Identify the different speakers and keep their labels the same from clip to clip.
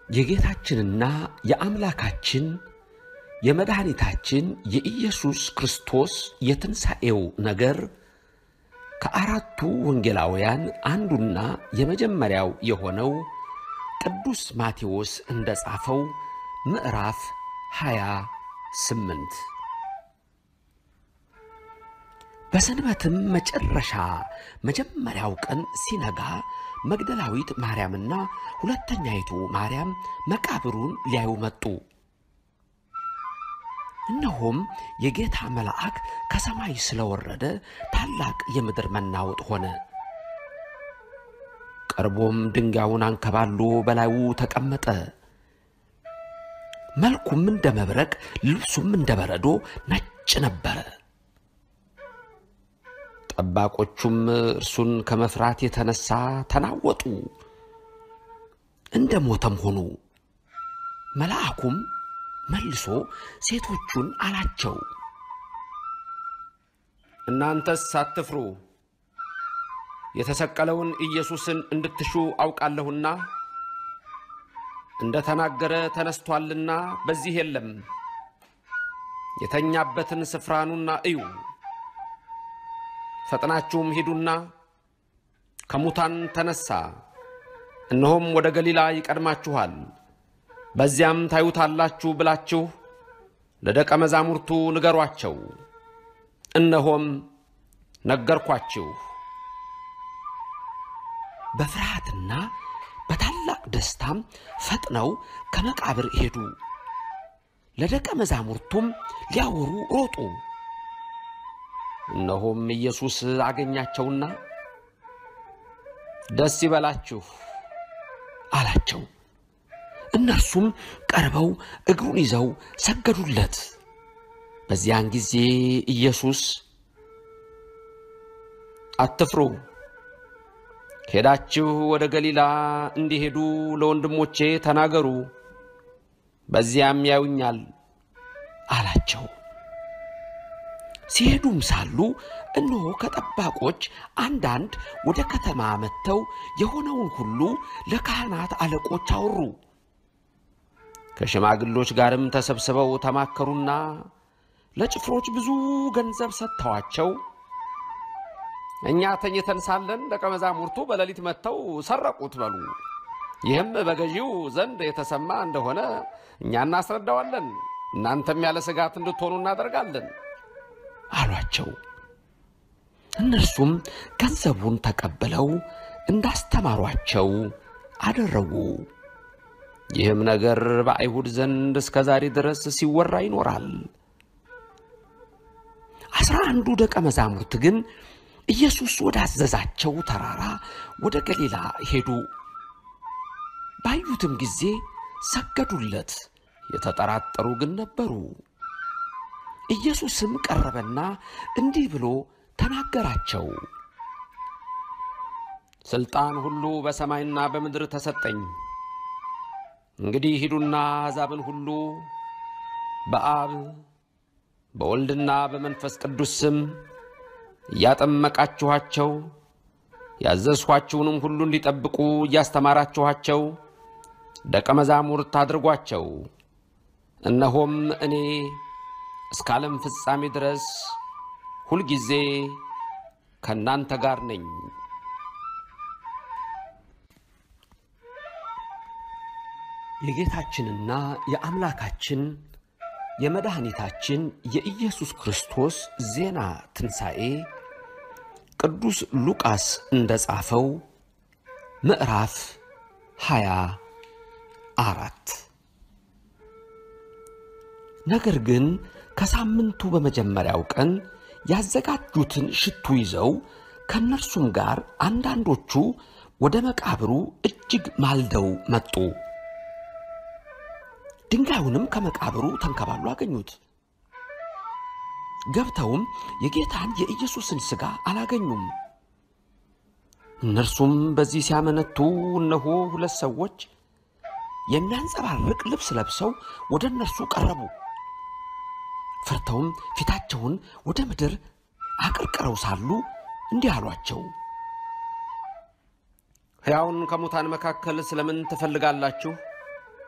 Speaker 1: የጌታችንና የአምላካችን የመድኃኒታችን የኢየሱስ ክርስቶስ የትንሣኤው ነገር ከአራቱ ወንጌላውያን አንዱና የመጀመሪያው የሆነው ቅዱስ ማቴዎስ እንደ ጻፈው ምዕራፍ ሃያ ስምንት በሰንበትም መጨረሻ መጀመሪያው ቀን ሲነጋ መግደላዊት ማርያምና ሁለተኛይቱ ማርያም መቃብሩን ሊያዩ መጡ። እነሆም የጌታ መልአክ ከሰማይ ስለወረደ ታላቅ የምድር መናወጥ ሆነ። ቀርቦም ድንጋዩን አንከባሎ በላዩ ተቀመጠ። መልኩም እንደ መብረቅ፣ ልብሱም እንደ በረዶ ነጭ ነበረ። ጠባቆቹም እርሱን ከመፍራት የተነሳ ተናወጡ፣ እንደ ሞተም ሆኑ። መልአኩም መልሶ ሴቶቹን አላቸው፣
Speaker 2: እናንተስ አትፍሩ፣ የተሰቀለውን ኢየሱስን እንድትሹ አውቃለሁና እንደ ተናገረ ተነስቶአልና በዚህ የለም። የተኛበትን ስፍራ ኑና እዩ። ፈጥናችሁም ሂዱና ከሙታን ተነሣ፣ እነሆም ወደ ገሊላ ይቀድማችኋል፣ በዚያም ታዩታላችሁ ብላችሁ ለደቀ መዛሙርቱ ንገሯቸው። እነሆም ነገርኳችሁ።
Speaker 1: በፍርሃትና በታላቅ ደስታም ፈጥነው ከመቃብር ሄዱ። ለደቀ መዛሙርቱም ሊያወሩ ሮጡ።
Speaker 2: እነሆም ኢየሱስ አገኛቸውና ደስ ይበላችሁ
Speaker 1: አላቸው። እነርሱም ቀርበው እግሩን ይዘው ሰገዱለት። በዚያን ጊዜ ኢየሱስ
Speaker 2: አትፍሩ፣ ሄዳችሁ ወደ ገሊላ እንዲሄዱ ለወንድሞቼ ተናገሩ፣ በዚያም ያዩኛል
Speaker 1: አላቸው። ሲሄዱም ሳሉ እነሆ ከጠባቆች አንዳንድ ወደ ከተማ መጥተው የሆነውን ሁሉ ለካህናት አለቆች አወሩ።
Speaker 2: ከሽማግሎች ጋርም ተሰብስበው ተማከሩና ለጭፍሮች ብዙ ገንዘብ ሰጥተዋቸው እኛ ተኝተን ሳለን ደቀ መዛሙርቱ በሌሊት መጥተው ሰረቁት በሉ። ይህም በገዢው ዘንድ የተሰማ እንደሆነ እኛ እናስረዳዋለን፣ እናንተም ያለ ስጋት እንድትሆኑ እናደርጋለን
Speaker 1: አሏቸው። እነርሱም ገንዘቡን ተቀብለው እንዳስተማሯቸው አደረጉ።
Speaker 2: ይህም ነገር በአይሁድ ዘንድ እስከ ዛሬ ድረስ ሲወራ ይኖራል።
Speaker 1: አስራ አንዱ ደቀ መዛሙርት ግን ኢየሱስ ወዳዘዛቸው ተራራ ወደ ገሊላ ሄዱ። ባዩትም ጊዜ ሰገዱለት። የተጠራጠሩ ግን ነበሩ። ኢየሱስም ቀረበና እንዲህ ብሎ ተናገራቸው።
Speaker 2: ሥልጣን ሁሉ በሰማይና በምድር ተሰጠኝ። እንግዲህ ሂዱና አሕዛብን ሁሉ በአብ በወልድና በመንፈስ ቅዱስ ስም እያጠመቃችኋቸው ያዘዝኋችሁንም ሁሉ እንዲጠብቁ እያስተማራችኋቸው ደቀ መዛሙርት አድርጓቸው። እነሆም እኔ እስከ ዓለም ፍጻሜ ድረስ ሁልጊዜ ከእናንተ ጋር ነኝ።
Speaker 1: የጌታችንና የአምላካችን የመድኃኒታችን የኢየሱስ ክርስቶስ ዜና ትንሣኤ ቅዱስ ሉቃስ እንደ ጻፈው ምዕራፍ ሃያ አራት ነገር ግን ከሳምንቱ በመጀመሪያው ቀን ያዘጋጁትን ሽቱ ይዘው ከእነርሱም ጋር አንዳንዶቹ ወደ መቃብሩ እጅግ ማልደው መጡ። ድንጋዩንም ከመቃብሩ ተንከባሎ አገኙት። ገብተውም የጌታን የኢየሱስን ሥጋ አላገኙም። እነርሱም በዚህ ሲያመነቱ እነሆ ሁለት ሰዎች የሚያንጸባርቅ ልብስ ለብሰው ወደ እነርሱ ቀረቡ። ፈርተውም ፊታቸውን ወደ ምድር አቀርቅረው ሳሉ እንዲህ አሏቸው፣
Speaker 2: ሕያውን ከሙታን መካከል ስለምን ትፈልጋላችሁ?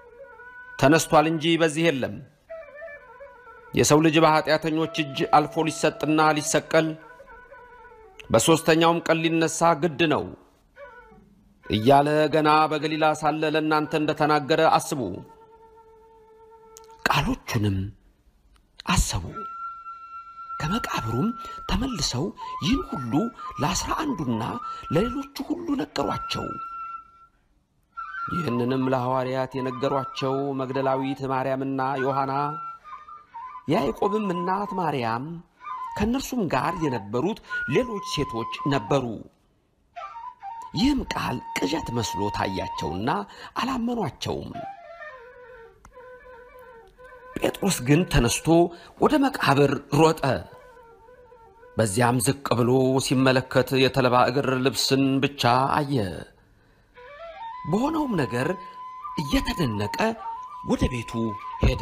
Speaker 2: ተነስቷል እንጂ በዚህ የለም። የሰው ልጅ በኃጢአተኞች እጅ አልፎ ሊሰጥና ሊሰቀል በሦስተኛውም ቀን ሊነሣ ግድ ነው እያለ ገና በገሊላ ሳለ ለእናንተ እንደተናገረ አስቡ።
Speaker 1: ቃሎቹንም አሰቡ። ከመቃብሩም ተመልሰው ይህን ሁሉ ለአስራ አንዱና ለሌሎቹ ሁሉ ነገሯቸው።
Speaker 2: ይህንንም ለሐዋርያት የነገሯቸው መግደላዊት ማርያምና ዮሐና
Speaker 1: የያዕቆብም እናት ማርያም ከእነርሱም ጋር የነበሩት ሌሎች ሴቶች ነበሩ። ይህም ቃል ቅዠት መስሎ ታያቸውና አላመኗቸውም። ጴጥሮስ ግን ተነስቶ ወደ መቃብር ሮጠ። በዚያም ዝቅ ብሎ ሲመለከት የተልባ እግር ልብስን ብቻ አየ። በሆነውም ነገር እየተደነቀ ወደ ቤቱ ሄደ።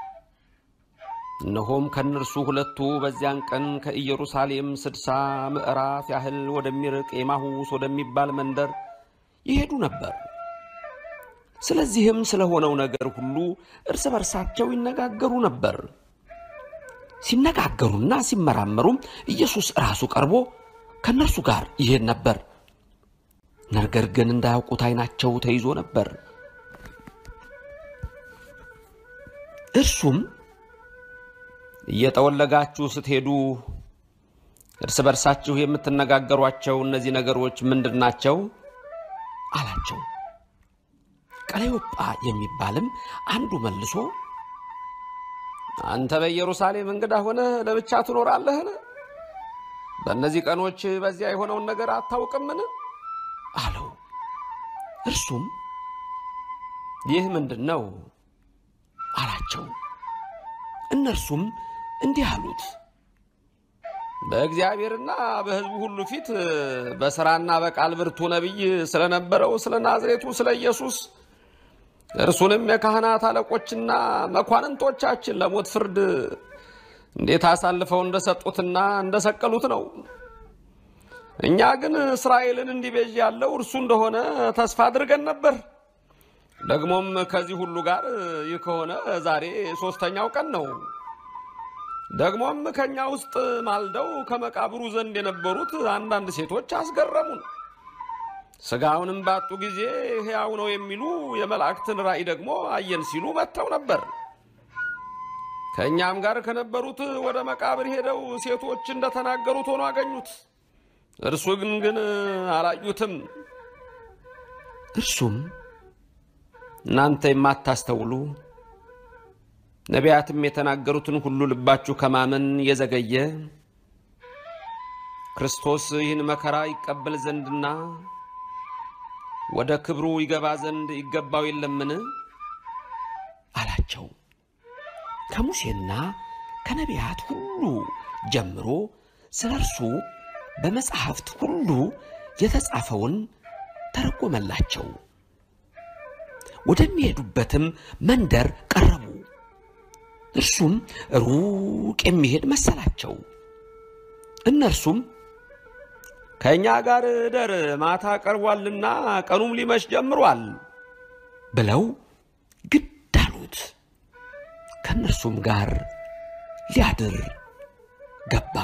Speaker 2: እነሆም ከእነርሱ ሁለቱ በዚያን ቀን ከኢየሩሳሌም ስድሳ ምዕራፍ ያህል ወደሚርቅ ኤማሁስ ወደሚባል መንደር
Speaker 1: ይሄዱ ነበር። ስለዚህም ስለሆነው ነገር ሁሉ እርስ በርሳቸው ይነጋገሩ ነበር። ሲነጋገሩና ሲመራመሩም ኢየሱስ ራሱ ቀርቦ ከእነርሱ ጋር ይሄድ ነበር። ነገር ግን እንዳያውቁት ዓይናቸው ተይዞ ነበር። እርሱም
Speaker 2: እየጠወለጋችሁ ስትሄዱ እርስ በርሳችሁ የምትነጋገሯቸው እነዚህ ነገሮች ምንድን ናቸው?
Speaker 1: አላቸው። ቀለዮጳ የሚባልም አንዱ መልሶ
Speaker 2: አንተ በኢየሩሳሌም እንግዳ ሆነህ ለብቻ ትኖራለህን? በእነዚህ ቀኖች በዚያ የሆነውን ነገር አታውቅምን?
Speaker 1: አለው። እርሱም
Speaker 2: ይህ ምንድን ነው
Speaker 1: አላቸው። እነርሱም እንዲህ አሉት፣
Speaker 2: በእግዚአብሔርና በሕዝቡ ሁሉ ፊት በሥራና በቃል ብርቱ ነቢይ ስለነበረው ስለ ናዝሬቱ ስለ ኢየሱስ እርሱንም የካህናት አለቆችና መኳንንቶቻችን ለሞት ፍርድ እንዴት አሳልፈው እንደሰጡትና እንደሰቀሉት ነው። እኛ ግን እስራኤልን እንዲቤዥ ያለው እርሱ እንደሆነ ተስፋ አድርገን ነበር። ደግሞም ከዚህ ሁሉ ጋር ይህ ከሆነ ዛሬ ሦስተኛው ቀን ነው። ደግሞም ከእኛ ውስጥ ማልደው ከመቃብሩ ዘንድ የነበሩት አንዳንድ ሴቶች አስገረሙን። ሥጋውንም ባጡ ጊዜ ሕያው ነው የሚሉ የመላእክትን ራእይ ደግሞ አየን ሲሉ መጥተው ነበር። ከእኛም ጋር ከነበሩት ወደ መቃብር ሄደው ሴቶች እንደተናገሩት ሆኖ አገኙት። እርሱ ግን ግን አላዩትም።
Speaker 1: እርሱም
Speaker 2: እናንተ የማታስተውሉ ነቢያትም የተናገሩትን ሁሉ ልባችሁ ከማመን የዘገየ ክርስቶስ ይህን መከራ ይቀበል ዘንድና ወደ ክብሩ ይገባ ዘንድ ይገባው የለምን?
Speaker 1: አላቸው። ከሙሴና ከነቢያት ሁሉ ጀምሮ ስለ እርሱ በመጻሕፍት ሁሉ የተጻፈውን ተረጎመላቸው። ወደሚሄዱበትም መንደር ቀረቡ። እርሱም ሩቅ የሚሄድ መሰላቸው። እነርሱም
Speaker 2: ከእኛ ጋር እደር፣ ማታ ቀርቧልና ቀኑም ሊመሽ ጀምሯል
Speaker 1: ብለው ግድ አሉት። ከእነርሱም ጋር ሊያድር ገባ።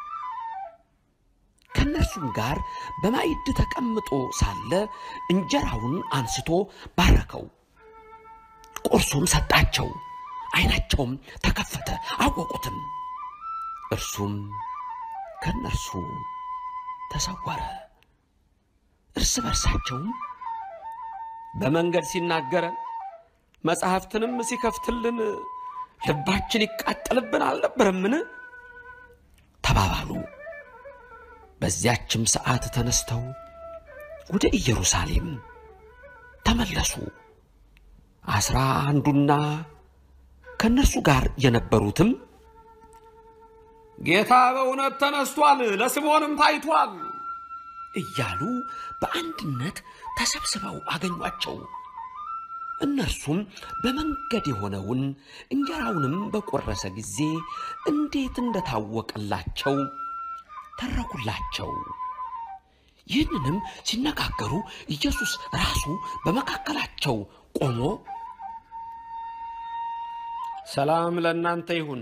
Speaker 1: ከእነርሱም ጋር በማዕድ ተቀምጦ ሳለ እንጀራውን አንስቶ ባረከው፣ ቆርሶም ሰጣቸው። ዓይናቸውም ተከፈተ፣ አወቁትም። እርሱም ከእነርሱ ተሰወረ። እርስ በርሳቸውም
Speaker 2: በመንገድ ሲናገረን መጽሐፍትንም ሲከፍትልን ልባችን ይቃጠልብን አልነበረምን?
Speaker 1: ተባባሉ። በዚያችም ሰዓት ተነስተው ወደ ኢየሩሳሌም ተመለሱ። አስራ አንዱና ከእነርሱ ጋር የነበሩትም
Speaker 2: ጌታ በእውነት ተነስቷል፣ ለስምዖንም ታይቷል
Speaker 1: እያሉ በአንድነት ተሰብስበው አገኟቸው። እነርሱም በመንገድ የሆነውን እንጀራውንም በቆረሰ ጊዜ እንዴት እንደታወቀላቸው ተረኩላቸው። ይህንንም ሲነጋገሩ ኢየሱስ ራሱ በመካከላቸው ቆሞ
Speaker 2: ሰላም ለእናንተ ይሁን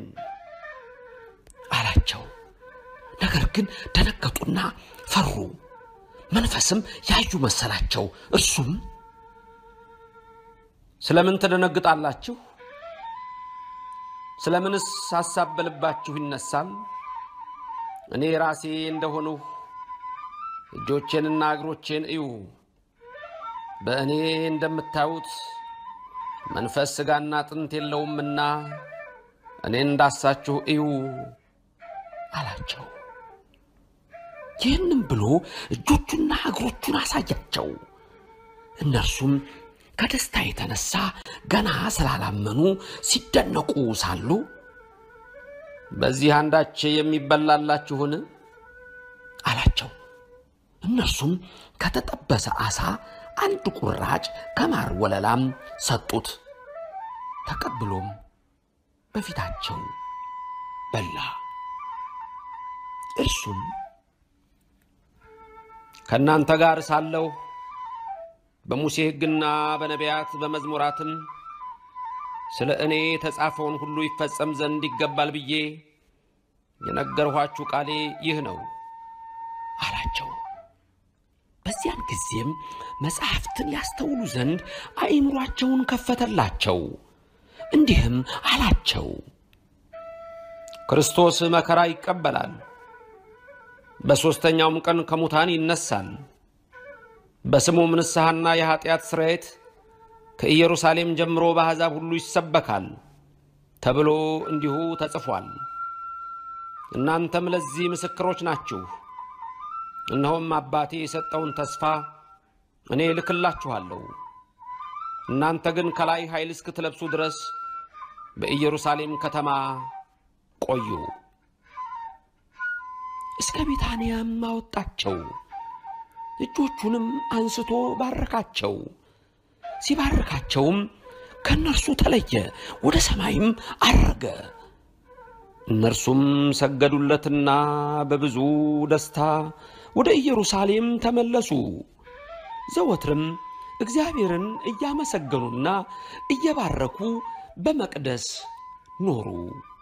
Speaker 1: አላቸው። ነገር ግን ደነገጡና ፈሩ፣ መንፈስም ያዩ መሰላቸው። እርሱም
Speaker 2: ስለምን ትደነግጣላችሁ? ስለምንስ ሐሳብ በልባችሁ ይነሳል? እኔ ራሴ እንደሆንሁ እጆቼንና እግሮቼን እዩ። በእኔ እንደምታዩት መንፈስ ሥጋና አጥንት የለውምና እኔ እንዳሳችሁ እዩ
Speaker 1: አላቸው። ይህንም ብሎ እጆቹና እግሮቹን አሳያቸው። እነርሱም ከደስታ የተነሳ ገና ስላላመኑ ሲደነቁ ሳሉ
Speaker 2: በዚህ አንዳች የሚበላላችሁን
Speaker 1: አላቸው። እነርሱም ከተጠበሰ ዓሣ አንድ ቁራጭ ከማር ወለላም ሰጡት። ተቀብሎም በፊታቸው በላ። እርሱም
Speaker 2: ከእናንተ ጋር ሳለሁ በሙሴ ሕግና በነቢያት በመዝሙራትም ስለ እኔ የተጻፈውን ሁሉ ይፈጸም ዘንድ ይገባል ብዬ የነገርኋችሁ ቃሌ ይህ ነው
Speaker 1: አላቸው። በዚያን ጊዜም መጻሕፍትን ያስተውሉ ዘንድ አእምሯቸውን ከፈተላቸው። እንዲህም አላቸው፣
Speaker 2: ክርስቶስ መከራ ይቀበላል፣ በሦስተኛውም ቀን ከሙታን ይነሳል፣ በስሙም ንስሐና የኀጢአት ስርየት ከኢየሩሳሌም ጀምሮ በአሕዛብ ሁሉ ይሰበካል ተብሎ እንዲሁ ተጽፏል። እናንተም ለዚህ ምስክሮች ናችሁ። እነሆም አባቴ የሰጠውን ተስፋ እኔ እልክላችኋለሁ። እናንተ ግን ከላይ ኃይል እስክትለብሱ ድረስ በኢየሩሳሌም ከተማ ቆዩ።
Speaker 1: እስከ ቢታንያም አወጣቸው። እጆቹንም አንስቶ ባረካቸው። ሲባርካቸውም ከእነርሱ ተለየ፣ ወደ ሰማይም አረገ።
Speaker 2: እነርሱም ሰገዱለትና በብዙ ደስታ ወደ ኢየሩሳሌም ተመለሱ።
Speaker 1: ዘወትርም እግዚአብሔርን እያመሰገኑና እየባረኩ በመቅደስ ኖሩ።